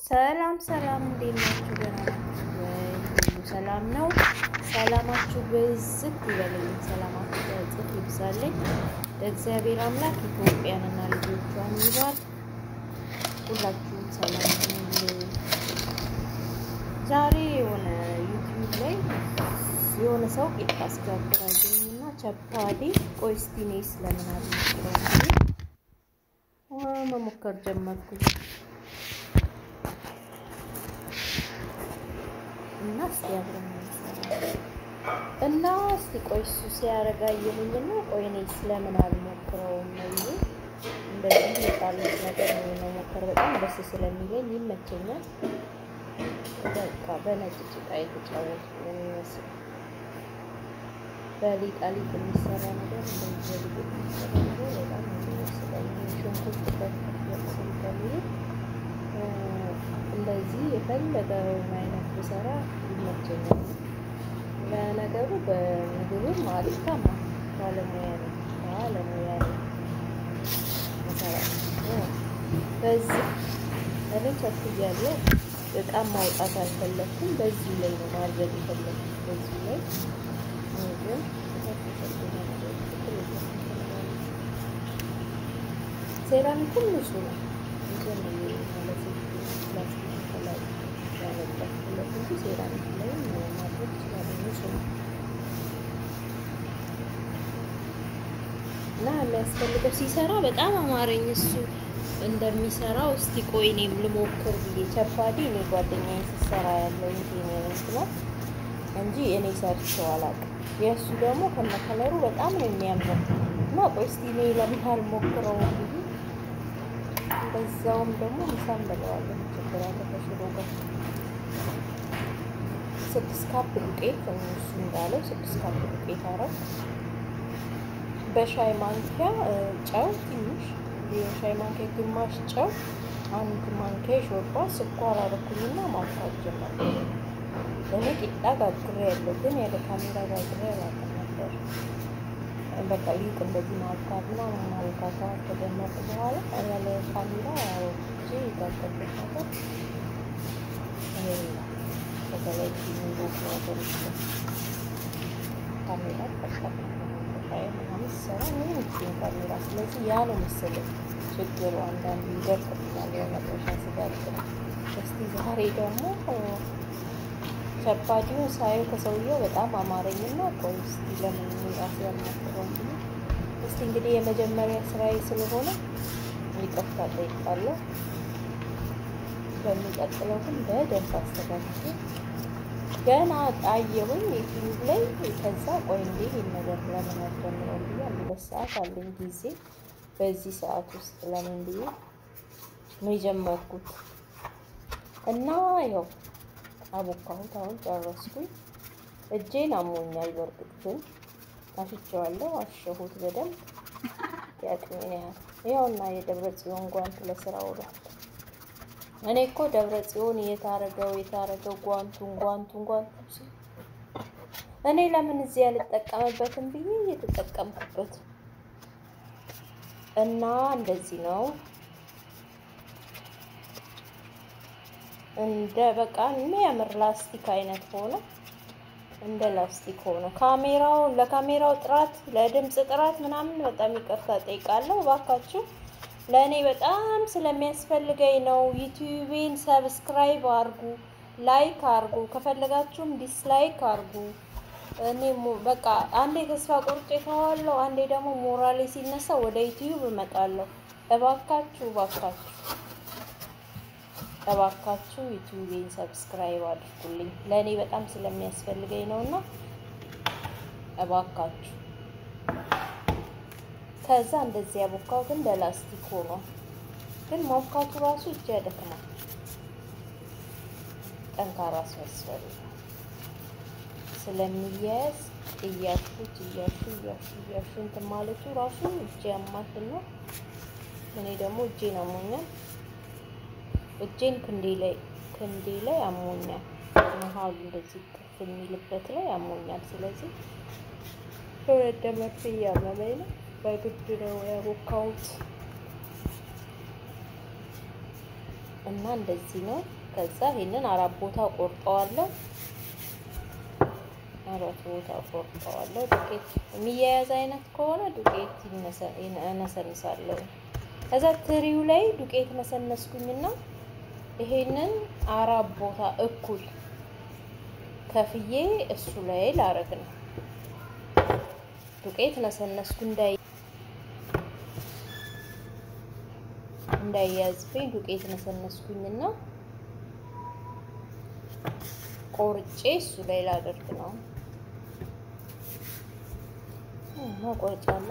ሰላም ሰላም፣ እንዴት ናችሁ? ደህና ናችሁ ወይ? ሁሉ ሰላም ነው? ሰላማችሁ ብዝት ይበልልኝ። ሰላማችሁ በእጥፍ ይብዛልኝ። ለእግዚአብሔር አምላክ ኢትዮጵያንና ልጆቿን ይባል። ሁላችሁም ሰላም ሁኑልኝ። ዛሬ የሆነ ዩቲዩብ ላይ የሆነ ሰው ቂጣ አስጋግር አገኘና ቸፓዴ ቆይ እስቲ እኔ ስለምን አልሞክረውም መሞከር ጀመርኩኝ እና እስቲ አብረን እንሰራለን እና እስቲ ቆይ እሱ ሲያረጋ አየሁኝና ቆይ እኔ ስለምን አልሞክረውም ነው እንደዚህ የጣሉት ነገር ነው መሞከር በጣም ደስ ስለሚለኝ ይመቸኛል። በቃ በነጭ ጭቃ የተጫወቱ ነው የሚመስለው። በሊጣሊጥ የሚሰራ ነገር እንደዚህ በሊጥ የሚሰራ ነገር በጣም ነው የሚመስለኝ። ሽንኩርት በከፍ ስለሚል እንደዚህ የፈለገውን አይነት ብሰራ ይመቸኛል። ለነገሩ በምግብም አልታማ ባለሙያ ነው ባለሙያ ነው በዚህ እኔ ቸኩያለሁ። እቃ ማውጣት አልፈለኩም። በዚህ ላይ ነው ማድረግ የፈለኩት። በዚህ ላይ ግን ሴራሚኩም ንጹህ ነው ማለት ፕላስቲክ ከላይ ያለበት እንጂ ሴራሚክ ላይ ማድረግ ይችላል። ንጹህ ነው እና የሚያስፈልገው ሲሰራ በጣም አማረኝ እሱ እንደሚሰራው እስቲ ቆይ እኔም ልሞክር ብዬ ቸፓዴ እኔ ጓደኛዬ ስትሰራ ያለው ይሄ ነው ይመስላል እንጂ እኔ ሰርቼው አላውቅም። የእሱ ደግሞ ከነከለሩ በጣም ነው የሚያምረው እና ቆይ እስቲ እኔ ለምን አልሞክረው ብዬ በዛውም ደግሞ ምሳም በለዋለሁ ችግር አለ ከሽሮ ጋር ስድስት ካፕ ዱቄት እሱ እንዳለው ስድስት ካፕ ዱቄት አረግ በሻይ ማንኪያ ጨው ትንሽ የሻይ ማንኪያ ግማሽ ጨው፣ አንድ ማንኪያ ሾርባ ስኳር አደረኩኝና ማፍራት ጀመርኩ። እኔ ቂጣ ጋግሬ ያለው ግን ያለ ካሜራ ጋግሬ አላውቅም ነበር። በቃ ሊጥ እንደዚህ ማብካት ምናምን ማልካታ ከጀመርኩ በኋላ ያለ ካሜራ አውጥቼ የጋገርኩት ነገር በተለይ ሚንዶች ነገሮች ካሜራ ጠቀም ምናምን ሲሰራ ምንም ይችኝ ካሜራ። ስለዚህ ያ ነው መሰለኝ ችግሩ። አንዳንድ ይደርቅብኛል የመጥረሻ ስጋግር። እስቲ ዛሬ ደግሞ ቸፓዴውን ሳየው ከሰውየው በጣም አማረኝና ቆይ እስቲ ለምን ራሴ ያልሞክረው ብዬ እስቲ እንግዲህ የመጀመሪያ ስራዬ ስለሆነ ይቅርታ ጠይቃለሁ። በሚቀጥለው ግን በደንብ አስተካክዬ ገና አየሁኝ ዩቲዩብ ላይ። ከዛ ቆይ እንዴ ይህን ነገር ለምን አልጀምረውም ብዬ ሁለት ሰዓት አለኝ ጊዜ። በዚህ ሰዓት ውስጥ ለምን ብዬ ነው የጀመርኩት እና ያው አቦካሁት። አሁን ጨረስኩኝ። እጄን አሞኛል። በእርግጥ ግን አሽቼዋለሁ፣ አሸሁት በደንብ ያቅሜን ያህል። ያውና የደብረ ጽዮን ጓንት ለስራ ውሏል። እኔ እኮ ደብረ ጽዮን የታረገው የታረገው ጓንቱን ጓንቱን ጓንቱ እኔ ለምን እዚህ ያልጠቀምበትም ብዬ እየተጠቀምኩበት እና እንደዚህ ነው። እንደ በቃ የሚያምር ላስቲክ አይነት ሆነ። እንደ ላስቲክ ሆነ። ካሜራው ለካሜራው ጥራት ለድምፅ ጥራት ምናምን በጣም ይቅርታ ጠይቃለሁ እባካችሁ። ለእኔ በጣም ስለሚያስፈልገኝ ነው። ዩቲዩቤን ሰብስክራይብ አርጉ፣ ላይክ አርጉ፣ ከፈለጋችሁም ዲስላይክ አርጉ። እኔ በቃ አንዴ ተስፋ ቆርጬ ተዋለሁ፣ አንዴ ደግሞ ሞራሌ ሲነሳ ወደ ዩቲዩብ እመጣለሁ። እባካችሁ እባካችሁ እባካችሁ ዩቲዩቤን ሰብስክራይብ አድርጉልኝ። ለእኔ በጣም ስለሚያስፈልገኝ ነው እና እባካችሁ ከዛ እንደዚህ ያቦካው ግን ለላስቲክ ሆኖ ግን ማብካቱ ራሱ እጅ ያደክማል። ጠንካራ ሰው ያስፈልጋል ስለሚያያዝ እያሹት እያሹ እያሹ እያሹ እንትን ማለቱ ራሱ እጅ ያማትና እኔ ደግሞ እጄን አሞኛል። እጄን ክንዴ ላይ ክንዴ ላይ አሞኛል። መሀሉ እንደዚህ ከፍ የሚልበት ላይ አሞኛል። ስለዚህ ሁለት ደመርፌ እያመመኝ ነው። በግድ ነው ያቦካሁት። እና እንደዚህ ነው። ከዛ ይሄንን አራት ቦታ ቆርጠዋለሁ። አራት ቦታ ቆርጠዋለሁ። ዱቄት የሚያያዝ አይነት ከሆነ ዱቄት እነሰንሳለሁ። ከዛ ትሪው ላይ ዱቄት ነሰነስኩኝና ይሄንን አራት ቦታ እኩል ከፍዬ እሱ ላይ ላረግ ነው። ዱቄት ነሰነስኩ እንዳይ እንዳይያዝብኝ ዱቄት ነሰነስኩኝና ቆርጬ እሱ ላይ ላደርግ ነው። መቆረጫ አለ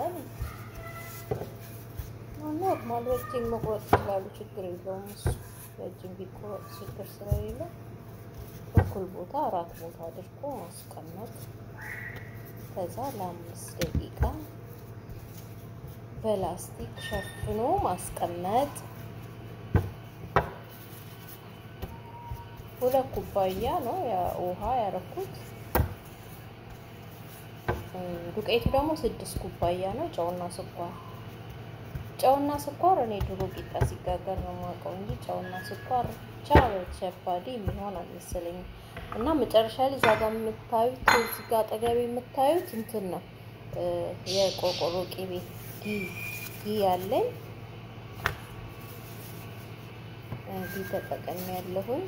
ኖርማል በእጅም መቁረጥ ይችላሉ። ችግር የለውም። እሱ በእጅም ቢቆረጥ ችግር ስለሌለ እኩል ቦታ አራት ቦታ አድርጎ ማስቀመጥ። ከዛ ለአምስት ደቂቃ በላስቲክ ሸፍኖ ማስቀመጥ። ሁለት ኩባያ ነው ውሃ ያረኩት። ዱቄቱ ደግሞ ስድስት ኩባያ ነው። ጨውና ስኳር ጨውና ስኳር እኔ ድሮ ቂጣ ሲጋገር ነው የማውቀው እንጂ ጨውና ስኳር ብቻ ቸባዲ የሚሆን አልመሰለኝም። እና መጨረሻ ላይ እዛ ጋር የምታዩት እዚህ ጋር አጠገብ የምታዩት እንትን ነው የቆርቆሮ ቅቤ ጊ ጊ ያለኝ ጊ ተጠቀሚ ያለሁኝ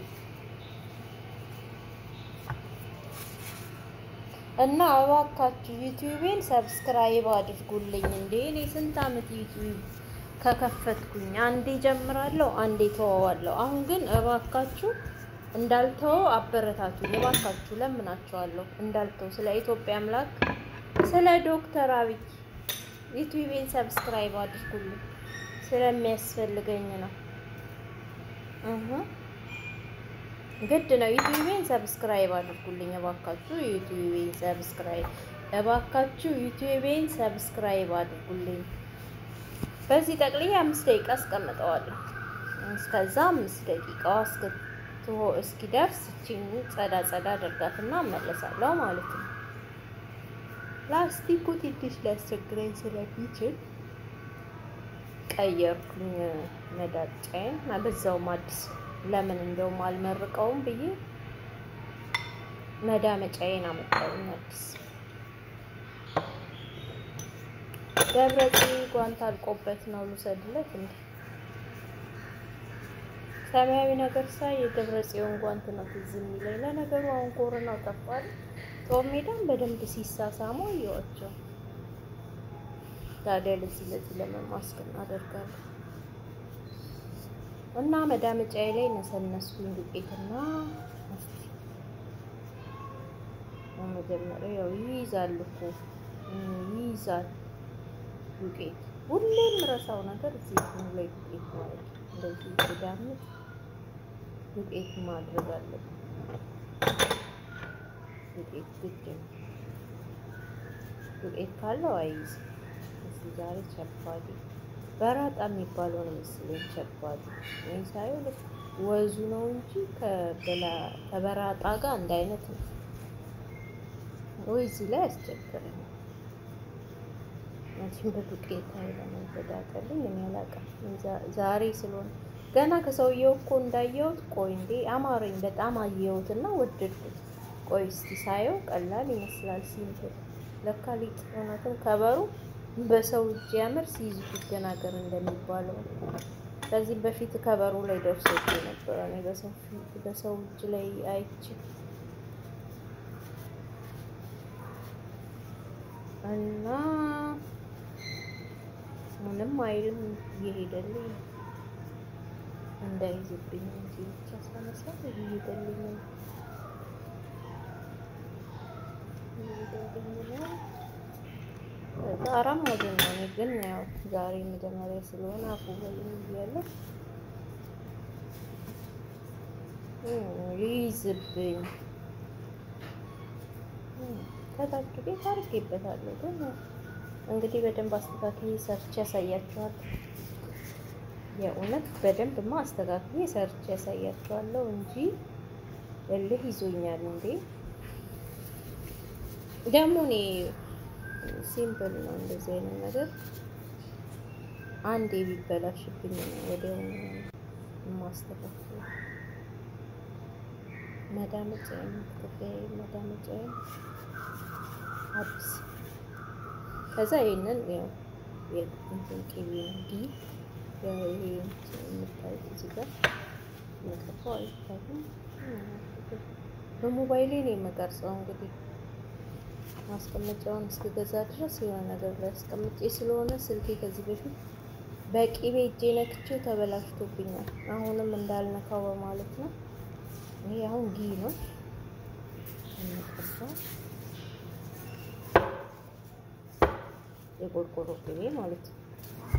እና እባካችሁ ዩቲዩቤን ሰብስክራይብ አድርጉልኝ። እንዴ እኔ ስንት አመት ዩቲዩብ ከከፈትኩኝ አንዴ ጀምራለሁ፣ አንዴ ተወዋለሁ። አሁን ግን እባካችሁ እንዳልተው አበረታቱኝ። እባካችሁ ለምናችኋለሁ፣ እንዳልተው ስለ ኢትዮጵያ አምላክ ስለ ዶክተር አብይ ዩቲዩቤን ሰብስክራይብ አድርጉልኝ ስለሚያስፈልገኝ ነው። ግድ ነው። ዩቲዩቤን ሰብስክራይብ አድርጉልኝ እባካችሁ። ዩቲዩቤን ሰብስክራይብ እባካችሁ ዩቲዩቤን ሰብስክራይብ አድርጉልኝ። በዚህ ጠቅልዬ አምስት ደቂቃ አስቀምጠዋለሁ። እስከዛ አምስት ደቂቃዋ እስኪደርስ እቺን ጸዳ ጸዳ አደርጋትና እመለሳለሁ ማለት ነው። ፕላስቲኩ ትንሽ ሊያስቸግረኝ ስለሚችል ቀየርኩኝ መዳጫዬን እና በዛውም አዲስ ለምን እንደውም አልመርቀውም ብዬ መዳመጫዬን አመጣሁኝ አዲስ። ደብረጽ ጓንት አልቆበት ነው ልውሰድለት እንዴ? ሰማያዊ ነገር ሳይ የደብረ ጽዮን ጓንት ነው ትዝ የሚለኝ። ለነገሩ አሁን ኮሮና ጠፋል። ጦር ሜዳን በደንብ ሲሳሳሙ አየኋቸው። ታዲያ ለዚህ ለዚህ ለምን ማስክ እናደርጋለን? እና መዳመጫዬ ላይ ነሰነስኩኝ ዱቄትና መጀመሪያ ያው ይይዛል እኮ ይይዛል ዱቄት። ሁሌም ረሳው ነገር እዚህ ላይ ዱቄት ማለት እንደዚህ ተዳምጥ ዱቄት ማድረግ አለብን። ዱቄት ግድ ነው። ዱቄት ካለው አይይዝም። እዚህ ዛሬ ቸባዲ በራጣ የሚባለው ነው መሰለኝ ቸባዲ። እኔ ሳየው ልክ ወዙ ነው እንጂ ከበራጣ ጋር አንድ አይነት ነው። ወይ እዚህ ላይ አስቸግረኝ መቼም በዱቄት አይለንም ተዳቀልኝ እኔ አላውቅም። ዛሬ ስለሆነ ገና ከሰውየው እኮ እንዳየሁት ቆይ እንዴ አማረኝ በጣም አየሁት እና ወደድኩት። ቆይ እስቲ ሳየው ቀላል ይመስላል ሲምፕል፣ ለካ ሊጥ እውነትም ከበሩ በሰው እጅ ያምር ሲይዙት ይደናገር እንደሚባለው ከዚህ በፊት ከበሩ ላይ ደርሶ ነበረ። እኔ በሰው እጅ ላይ አይቼ እና ምንም አይልም እየሄደልኝ እንዳይዝብኝ እንጂ ብቻ ሳነሳ እየሄደልኝ ነው እየሄደልኝ ነው። አራት ሞዴል ነው። እኔ ግን ያው ዛሬ መጀመሪያ ስለሆነ አፉ በልኝ እያለሁ ይይዝብኝ ከታች ቤት አድርጌበታለሁ ግን እንግዲህ በደንብ አስተካክዬ ሰርቼ ያሳያችኋለሁ። የእውነት በደንብማ አስተካክዬ ሰርቼ ያሳያችኋለሁ እንጂ እልህ ይዞኛል እንዴ። ደግሞ እኔ ሲምፕል ነው እንደዚህ አይነት ነገር አንዴ ቢበላሽብኝ ነው ወዲያውኑ ማስተካከል መዳመጫዬን ክፍያዬን መዳመጫዬን አዲስ ከዛ ይሄንን ያው የእንትን ቅቤ ነው ዲ ይሄ የምታዩት እዚህ ጋር መቀባው አይታይም። በሞባይሌ ነው የምቀርጸው። እንግዲህ ማስቀመጫውን እስክገዛ ድረስ የሆነ ነገር ላይ አስቀምጬ ስለሆነ ስልኬ ከዚህ በፊት በቂቤ እጄ ነክቼው ተበላሽቶብኛል። አሁንም እንዳልነካው በማለት ነው። ይሄ አሁን ጊ ነው የምቀባው የቆርቆሮ ቅቤ ማለት ነው።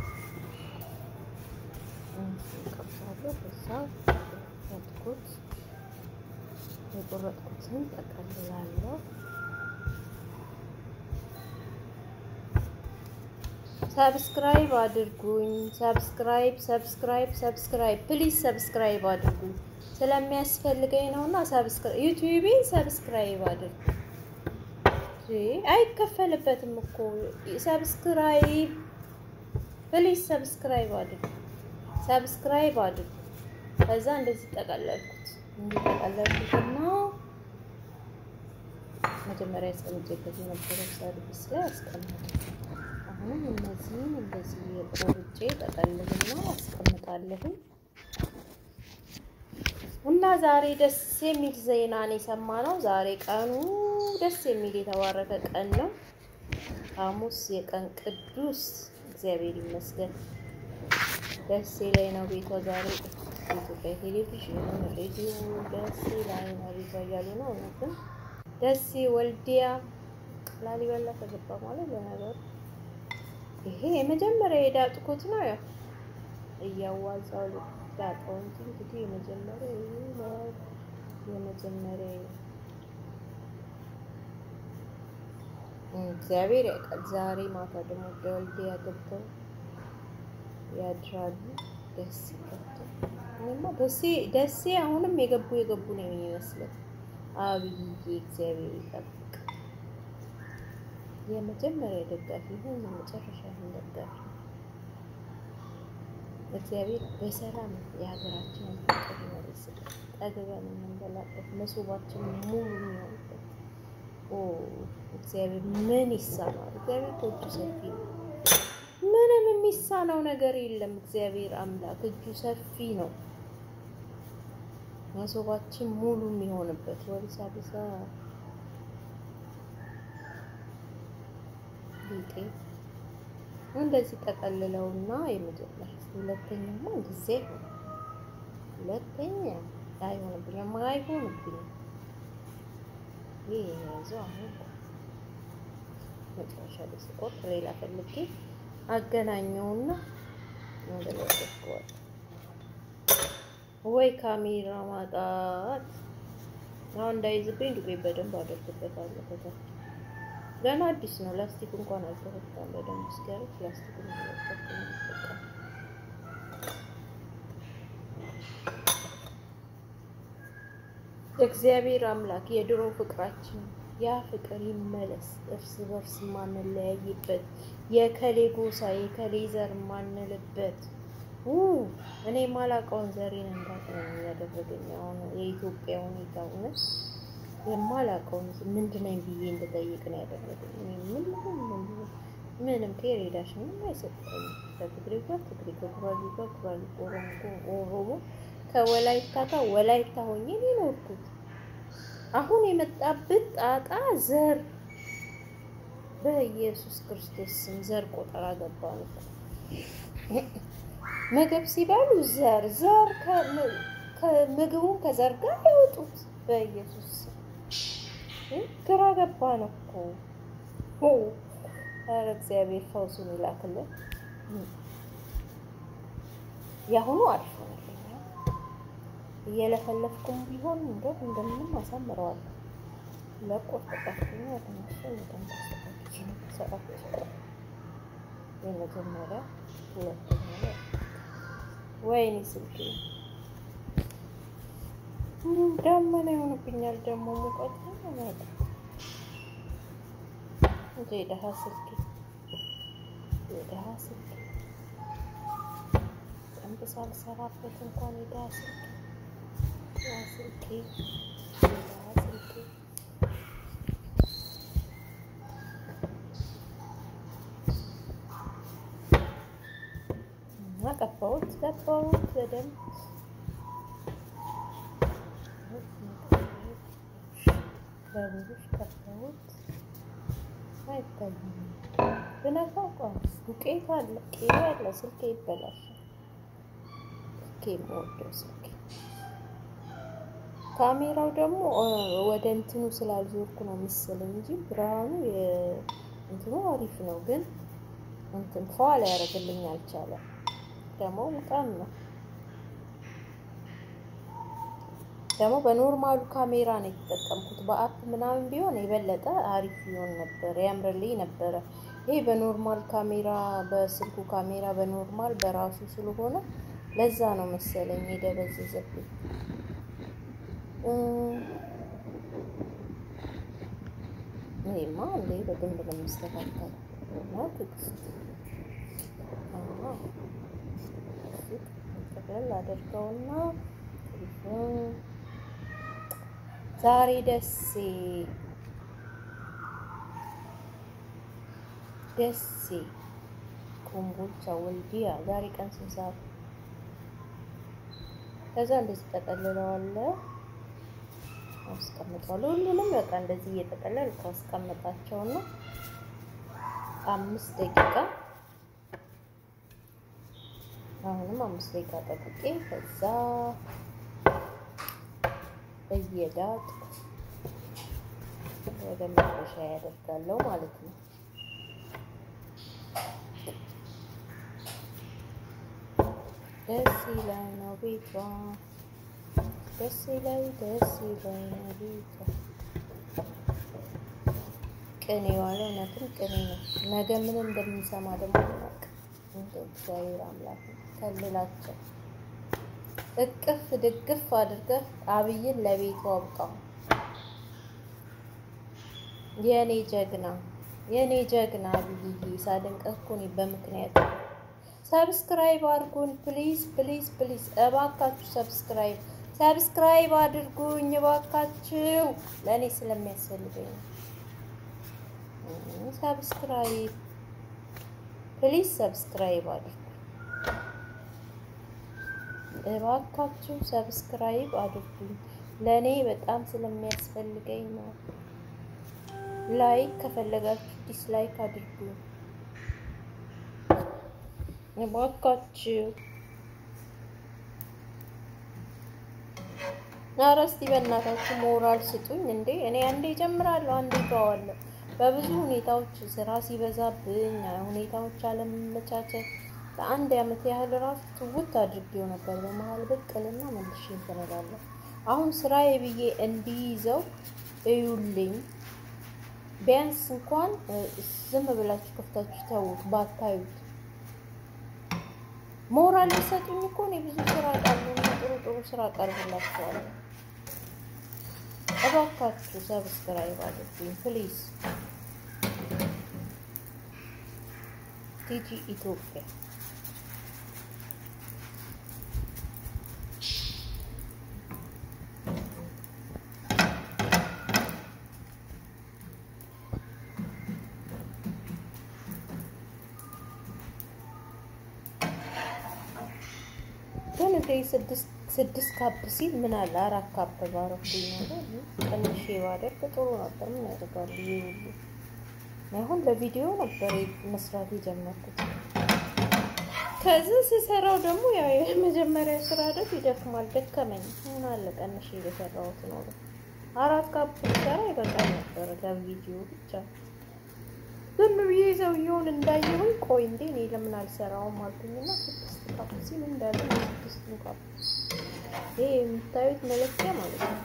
ቀብሳለሁ። ከዛ ያጥኩት የቆረጥኩትን ጠቀልላለሁ። ሰብስክራይብ አድርጉኝ። ሰብስክራይብ ሰብስክራይብ ሰብስክራይብ ፕሊዝ ሰብስክራይብ አድርጉኝ ስለሚያስፈልገኝ ነውና ሰብስክራይብ ዩቲዩቤ ሰብስክራይብ አድርጉ። አይከፈልበትም እኮ ሰብስክራይብ ፕሊዝ ሰብስክራይብ አድርጉ። ሰብስክራይብ አድርጉ። ከዛ እንደዚህ ጠቀለልኩት እንዲህ ጠቀለልኩትና መጀመሪያ ያስቀምጬበት የነበረው ሰርቪስ ላይ አስቀምጥ። አሁንም እነዚህን እንደዚህ የቆርጬ ጠቀልልና አስቀምጣለሁ። እና ዛሬ ደስ የሚል ዜናን የሰማነው ዛሬ ቀኑ ደስ የሚል የተባረከ ቀን ነው። ሐሙስ የቀን ቅዱስ እግዚአብሔር ይመስገን። ደስ ላይ ነው ቤቷ ዛሬ ኢትዮጵያ ቴሌቪዥን ሬዲዮ ደስ ላይ ነው ቤቷ እያሉ ነው። እውነትም ደሴ ወልዲያ ላሊበላ ተገባ ማለት ለነገሩ ይሄ የመጀመሪያ የዳጥኩት ነው። ያው እያዋዛው ዳጣው እንጂ እንግዲህ የመጀመሪያ የመጀመሪያ እግዚአብሔር ያውቃል። ዛሬ ማታ ደግሞ ወደ ወልዲያ ገብተው ያድራሉ። ደስ ገብተው እኔማ ደሴ ደሴ አሁንም የገቡ የገቡ ነው የሚመስለው። አብይ እግዚአብሔር ይጠብቅ። የመጀመሪያ ደጋፊ ይሁን የመጨረሻ ይሁን ደጋፊ እግዚአብሔር በሰላም የሀገራችንን ፍቅር ይመልስልን። ጠግበን የምንበላበት መሶባችን ሙሉ የሚሆንበት እግዚአብሔር ምን ይሳናል? እግዚአብሔር እጁ ሰፊ ነው። ምንም የሚሳነው ነገር የለም። እግዚአብሔር አምላክ እጁ ሰፊ ነው። መሶባችን ሙሉ የሚሆንበት ወሪሳ ብሳ ሊጤ እንደዚህ ጠቀልለውና የመጀመሪያ ሁለተኛማ ጊዜ ሁለተኛ አይሆንብኝም አይሆንብኝም። ይህ የያዘው አሁን መጨረሻ ላይ ስቆርጥ ሌላ ፈልጌ አገናኘውና ወደ ላይ አደርገዋለሁ። ወይ ካሜራ ማጣት አሁን እንዳይዝብኝ ዱቄት በደንብ አደርግበታለሁ። ከታች ገና አዲስ ነው። ላስቲክ እንኳን አልተፈታም በደንብ እስኪያረግ ላስቲክ ነው የሚጠቀም እግዚአብሔር አምላክ የድሮ ፍቅራችን ያ ፍቅር ይመለስ። እርስ በርስ ማንለያይበት የከሌ ጎሳ የከሌ ዘር ማንልበት እኔ ማላውቀውን ዘሬን እንዳውቅ ነው ያደረገኝ። አሁን የኢትዮጵያ ሁኔታ እውነት የማላውቀውን ምንድን ነኝ ብዬ እንድጠይቅ ነው ያደረገኝ። ምንም ፔሬዳሽ ምንም አይሰጠኝም። ከትግሬ ጋር ትግሬ፣ ከጉራጌ ጋር ጉራጌ፣ ኦሮሞ ኦሮሞ፣ ከወላይታ ጋር ወላይታ ሆኜ ነው የኖርኩት። አሁን የመጣብት ጣጣ ዘር በኢየሱስ ክርስቶስ ስም ዘር ቆጠራ ገባ ነው። ምግብ ሲበሉ ዘር ዘር ከምግቡን ከዘር ጋር ያወጡት በኢየሱስ ግራ ገባ ነው እኮ። ኧረ እግዚአብሔር ፈውሱን ይላክልን። የአሁኑ አሪፍ ሆነልኝ። እየለፈለፍኩም ቢሆን እንደው እንደምንም አሳምረዋለሁ። ለቆርጥጣችኛ ተነሱ እንደምታስተካክል ሰራች የመጀመሪያ ሁለተኛ ላይ ወይኔ ስልኬ ደመና ይሆንብኛል። ደግሞ ሙቀት መጣ እንጂ የደሃ ስልኬ የደሃ ስልኬ በደንብ ሳልሰራበት እንኳን ሄዳ ስልክ ያ ስልኬ ያ ስልኬ እና ቀባሁት ቀባሁት በደንብ በብሩሽ ቀባሁት። አይታይም ብነካው ቋስ ዱቄት አለ ቄ አለ ስልኬ ይበላሻል። ስልኬ የምወደው ስልኬ ካሜራው ደግሞ ወደ እንትኑ ስላልዞርኩ ነው መሰለኝ እንጂ ብርሃኑ እንትኑ አሪፍ ነው፣ ግን እንትን ፏ ሊያደርግልኝ አልቻለም። ደግሞ በጣም ነው ደግሞ በኖርማሉ ካሜራ ነው የተጠቀምኩት። በአፕ ምናምን ቢሆን የበለጠ አሪፍ ይሆን ነበር፣ ያምርልኝ ነበረ። ይሄ በኖርማል ካሜራ በስልኩ ካሜራ በኖርማል በራሱ ስለሆነ ለዛ ነው መሰለኝ የደበዘዘብኝ። ይሄማ እንዴ በደንብ ነው የሚስተካከለው። እና ትዕግስት ጠቅለል አድርገውና ዛሬ ደሴ ደሴ ኮምቦልቻ ወልዲያ ዛሬ ቀን ስንት ሰዓት? ከዛ እንደዚህ ጠቀልለዋለሁ አስቀምጠዋለሁ። ሁሉንም በቃ እንደዚህ እየጠቀለል ካስቀምጣቸውና አምስት ደቂቃ አሁንም አምስት ደቂቃ ጠብቄ ከዛ እየዳጥ ወደ መጥበሻ ያደርጋለሁ ማለት ነው። ደስ ይላይ ነው ቤቷ ደስ ይላይ ደስ ይላይ ነው ቤቷ። ቅኔ ዋለ እውነትም ቅኔ ነው። ነገ ምን እንደምንሰማ ደግሞ ናቅ እንደ እግዚአብሔር አምላክ ከልላቸው እቅፍ ድግፍ አድርገህ አብይን ለቤቱ አብቃው። የኔ ጀግና የኔ ጀግና አብይዬ ሳደንቅህ እኮ እኔ በምክንያት ሰብስክራይብ አድርጉን ፕሊዝ ፕሊዝ ፕሊዝ፣ እባካችሁ ሰብስክራይብ ሰብስክራይብ አድርጉኝ እባካችሁ፣ ለእኔ ስለሚያስፈልገኝ ነው። ሰብስክራይብ ፕሊዝ ሰብስክራይብ አድርጉ እባካችሁ ሰብስክራይብ አድርጉኝ፣ ለእኔ በጣም ስለሚያስፈልገኝ ነው። ላይክ ከፈለጋችሁ ዲስላይክ አድርጉ እባካችሁ። ኧረ እስቲ በእናታችሁ ሞራል ስጡኝ እንዴ! እኔ አንዴ ጀምራለሁ፣ አንዴ ተዋለሁ። በብዙ ሁኔታዎች ስራ ሲበዛብኝ፣ ሁኔታዎች አለመመቻቸት ለአንድ ዓመት ያህል ራሱ ትውት አድርጌው ነበር። በመሀል ብቅልና መልሼ እንትን እላለሁ። አሁን ስራዬ ብዬ እንዲይዘው እዩልኝ። ቢያንስ እንኳን ዝም ብላችሁ ከፍታችሁ ተዉት፣ ባታዩት ሞራል ሊሰጡኝ እኮ እኔ ብዙ ስራ ቃሉና ጥሩ ጥሩ ስራ ቀርብላችኋለሁ። እባካችሁ ሰብስክራይብ አድርጉኝ ፕሊዝ። ቲጂ ኢትዮጵያ ግን እንደ ስድስት ካፕ ሲል ምን አለ አራት ካፕ ባረኩኝ ነገር ቀንሼ ባደርግ ጥሩ ነበር። ምን ያደርጋሉ ይሄ ሁሉ አሁን ለቪዲዮ ነበር መስራት የጀመርኩት። ከዚህ ስሰራው ደግሞ ያው የመጀመሪያ ስራ ደግ ይደክማል። ደከመኝ። ምን አለ ቀንሼ የሰራሁት ነው። አራት ካፕ ሰራ ይበቃል ነበር ለቪዲዮ ብቻ። ዝም ብዬ ሰውየውን እንዳየሁኝ ቆይ እንዴ እኔ ለምን አልሰራውም አልኩኝና ስድስት ካፕ ሲል እንዳለ ስድስት ካፕ ይሄ የምታዩት መለኪያ ማለት ነው።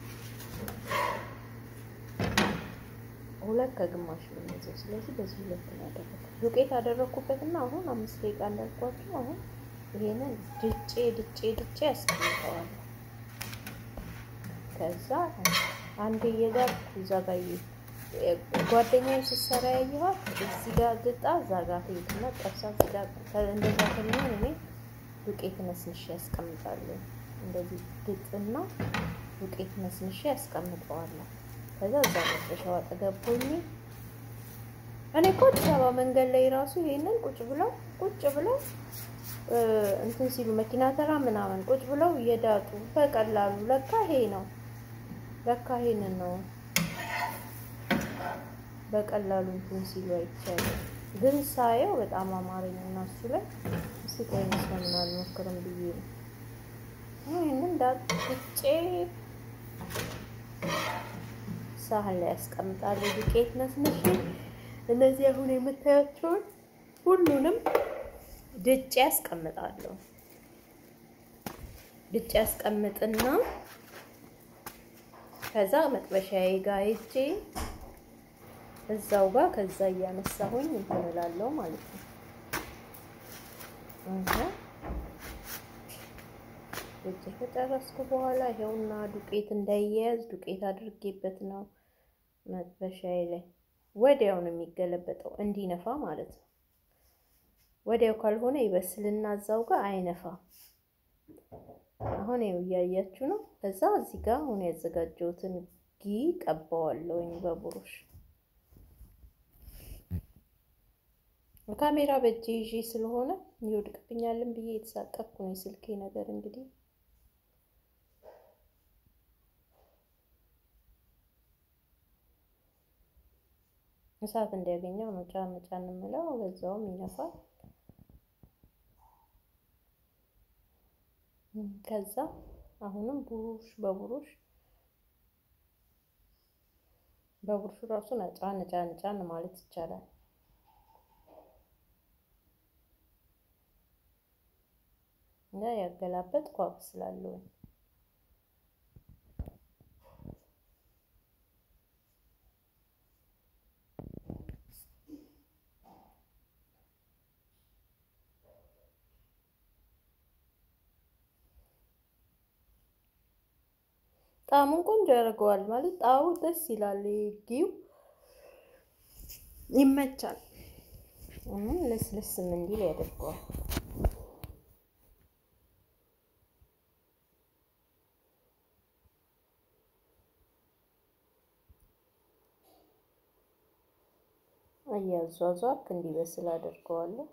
ሁለት ከግማሽ ነው የሚይዘው። ስለዚህ በዚህ ሁለት ነው ያደረኩት። ዱቄት አደረኩበትና አሁን አምስት ደቂቃ እንዳልኳችሁ አሁን ይሄንን ድጬ ድጬ ድጬ ያስቀምጠዋለሁ። ከዛ አንድ እየጋርኩ እዛ ጋር ጓደኛዬ ስትሰራ ያየኋት እዚህ ጋር ግጣ እዛ ጋር ትሄድና ጠብሳ እዚህ ጋር እንደዛ ከሚሆን እኔ ዱቄት ነስንሼ ያስቀምጣለሁ። እንደዚህ ድጥና ዱቄት ነስንሼ ያስቀምጠዋለሁ። ከዛ እዛ መጥበሻው አጠገብ ሆኜ እኔ እኮ አዲስ አበባ መንገድ ላይ ራሱ ይሄንን ቁጭ ብለው ቁጭ ብለው እንትን ሲሉ መኪና ተራ ምናምን ቁጭ ብለው እየዳጡ በቀላሉ ለካ ይሄ ነው ለካ ይሄንን ነው በቀላሉ እንትን ሲሉ አይቻልም። ግን ሳየው በጣም አማረኝ እና እሱ ላይ እስኪ ቆይ ስለምን አልሞክርም ብዬ ነው ይህንን ዳጥጬ ሳህን ላይ ያስቀምጣለሁ። ዱቄት ነስንሼ እነዚህ አሁን የምታያቸውን ሁሉንም ድጬ ያስቀምጣለሁ። ድጬ ያስቀምጥና ከዛ መጥበሻዬ ጋር ሄጄ እዛው ጋር ከዛ እያነሳሁኝ እንትን እላለሁ ማለት ነው። ድጬ ከጨረስኩ በኋላ ይኸውና ዱቄት እንዳይያያዝ ዱቄት አድርጌበት ነው መጥበሻዬ ላይ ወዲያው ነው የሚገለበጠው እንዲነፋ ማለት ነው። ወዲያው ካልሆነ ይበስልና እዛው ጋር አይነፋም። አሁን ይኸው እያያችሁ ነው። ከዛ እዚህ ጋር አሁን ያዘጋጀሁትን ጊ ቀባዋለሁኝ በቡሩሽ ካሜራ በእጄ ይዤ ስለሆነ ይወድቅብኛልን ብዬ የተሳቀቅኩ ነው። የስልኬ ነገር እንግዲህ እሳት እንዲያገኘው ነው ጫን ጫን የምለው በዛውም ይነፋል። ከዛ አሁንም ቡሩሽ በቡሩሽ በቡሩሹ ራሱ ጫን ጫን ጫን ማለት ይቻላል። እና ያገላበጥ ኳብ ስላለው ጣዕሙን ቆንጆ ያደርገዋል። ማለት ጣዕሙ ደስ ይላል። ጊው ይመቻል። ለስለስም እንዲል ያደርገዋል። እያዟዟርክ እንዲበስል አደርገዋለሁ።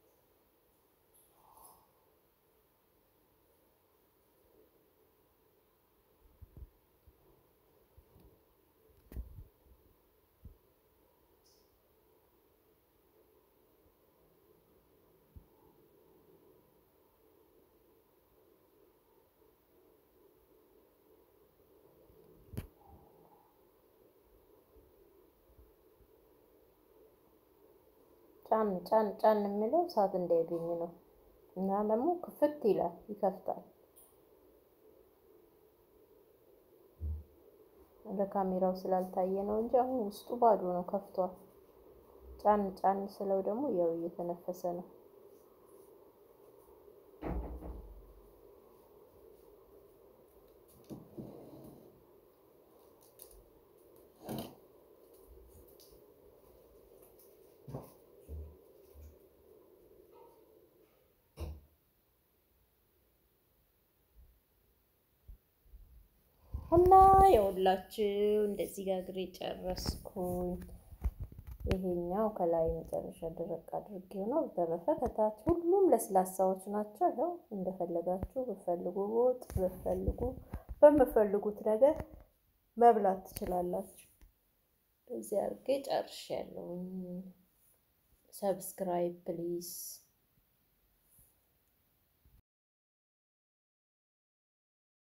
ጫን ጫን ጫን የሚለው እሳት እንዳያገኝ ነው። እና ደግሞ ክፍት ይላል ይከፍታል። ለካሜራው ስላልታየ ነው እንጂ አሁን ውስጡ ባዶ ነው፣ ከፍቷል። ጫን ጫን ስለው ደግሞ ያው እየተነፈሰ ነው። እና የሁላችሁ እንደዚህ ጋግሬ ጨረስኩኝ። ይሄኛው ከላይ መጨረሻ ድረቅ አድርጌው ነው። በተረፈ ከታች ሁሉም ለስላሳዎች ናቸው። ያው እንደፈለጋችሁ ብፈልጉ ወጥ ብፈልጉ በምፈልጉት ነገር መብላት ትችላላችሁ። በዚህ አድርጌ ጨርሻለሁ። ሰብስክራይብ ፕሊዝ